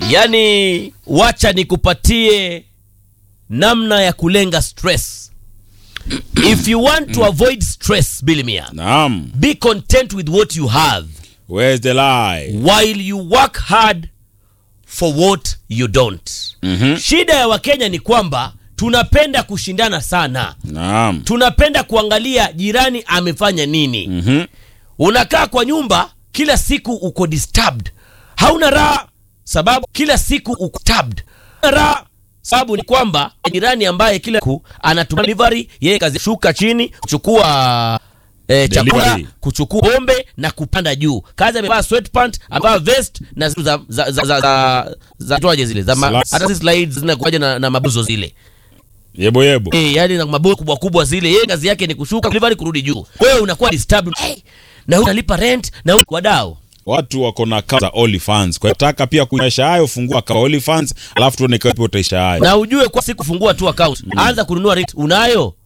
Yaani, wacha nikupatie namna ya kulenga stress. If you want to avoid stress, Bilimia, Naam. be content with what you have Where's the lie? while you work hard for what you don't. Mhm. Shida ya Wakenya ni kwamba tunapenda kushindana sana, Naam. tunapenda kuangalia jirani amefanya nini. Mhm. Unakaa kwa nyumba kila siku uko disturbed, hauna raha sababu kila siku uko disturbed. Hauna raha sababu ni kwamba jirani ambaye kila siku anatuma delivery, yeye kazi shuka chini kuchukua eh, chakula Delivery. kuchukua pombe na kupanda juu. Kazi amevaa sweatpant, amevaa vest na zitu za za za za, za, za toaje zile za ma, Slides. hata si slides zinakuja na, na mabuzo zile Yebo yebo. eh, yani na mabuzo kubwa kubwa zile. Yeye kazi yake ni kushuka delivery kurudi juu. Wewe unakuwa disturbed hey, na wewe unalipa rent na wewe wadau Watu wako na account za OnlyFans. Kwa hiyo taka pia kuisha hayo fungua account ya OnlyFans, alafu tuone kama utaisha hayo. na ujue kwa siku fungua tu account anza kununua rent unayo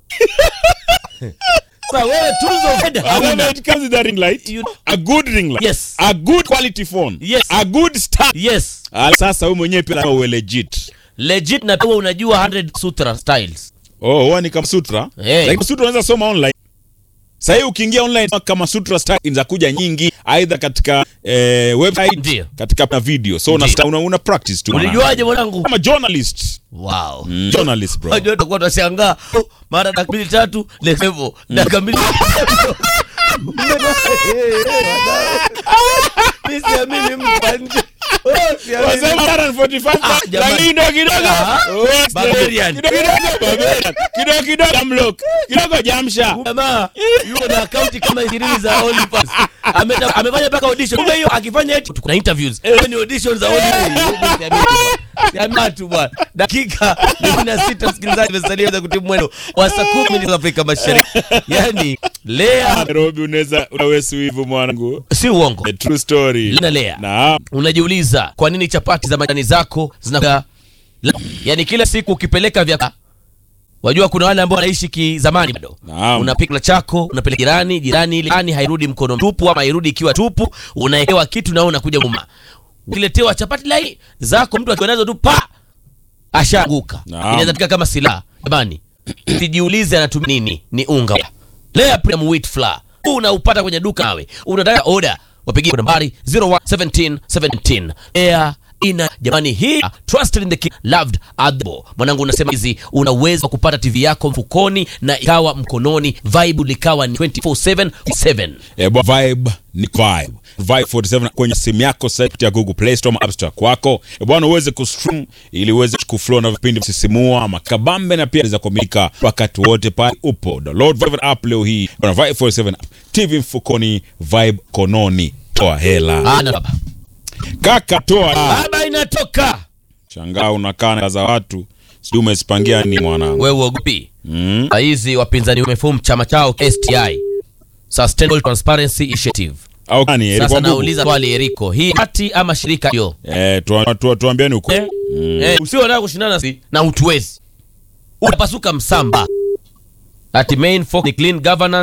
sasa wewe tuzo fedha However, hauna it comes with a ring light. You- A good ring light. Yes. A good quality phone. Yes. A good stand. yes Ah, Sasa wewe mwenyewe pia lazima uwe legit. legit na wewe unajua 100 sutra styles Oh, huwa ni kama sutra. Eh. Like sutra unaweza soma online. Sasa hii ukiingia online kama sutra style za kuja nyingi aidha katika eh, website Ndio. katika na video. So una, Ndio. una, una practice tu. ulijuaje mwanangu Kama journalist. wow Mm, journalist bro. Unajua tutakuwa tunashangaa oh, mara dakika mbili tatu level dakika mbili Mimi siamini mtu wa nje. Oh, siamini. Wasema 145 Ah, jamani. lakini kidogo kidogo. Ah, Oh, Barbarian. Kidogo kidogo barbarian. Kidogo kidogo jamlock. Kidogo jamsha. Jamaa yuko na akaunti kama ishirini za OnlyFans. Ameta- amefanya mpaka audition. Kumbe hiyo akifanya eti kuna interviews. Hiyo ni audition za OnlyFans. Jamaa tu bwana. Dakika 16 msikilizaji amesalia za kutimu mwendo wa saa 10 za Afrika Mashariki. Yaani Lea Nairobi unaweza unawesu hivyo mwanangu. si uongo. A true story. Lina Lea. Naam. Unajiuliza kwa nini chapati za majani zako zina yaani kila siku ukipeleka vya Wajua kuna wale ambao wanaishi kizamani bado. Naam. Unapika chako, unapeleka jirani, jirani ile jirani hairudi mkono tupu ama hairudi ikiwa tupu, unaekewa kitu na wewe unakuja uma. Ukiletewa chapati lai zako mtu akiwa nazo tu pa ashaanguka. Naam. Inaweza tika kama silaha. Jamani, sijiulize anatumia nini? Ni unga. Lea Premium Wheat Flour. Huu unaupata kwenye duka nawe. Unataka order, wapigie kwa nambari 011717. Lea ina jamani hii trusted in the king loved at the bar. mwanangu unasema hizi una uwezo wa kupata tv yako mfukoni na ikawa mkononi vibe likawa ni 24/7 7 Eh, bwa vibe ni vibe. Vibe 47 kwenye simu yako sasa kupitia Google Play Store ama App Store kwako. Eh, bwana uweze kustream ili uweze kuflow na vipindi msisimua makabambe na pia za kuamilika wakati wote pale upo. Download Vibe app leo hii. Bwana Vibe 47 app. TV mfukoni, vibe kononi. Toa hela. ana baba Kaka toa. baba inatoka Shangaa unakaa na za watu. Sijui umezipangia nini mwanangu. wewe uogopi Mm. hizi wapinzani wamefomu chama chao STI Sustainable Transparency Initiative Au kani sasa ilikuwa nauliza swali Eriko hii hati ama shirika hiyo Eh, tu, tu, tuambieni uko. eh, eh, usio nataka kushindana si na utuwezi utapasuka msamba ati main focus ni clean governance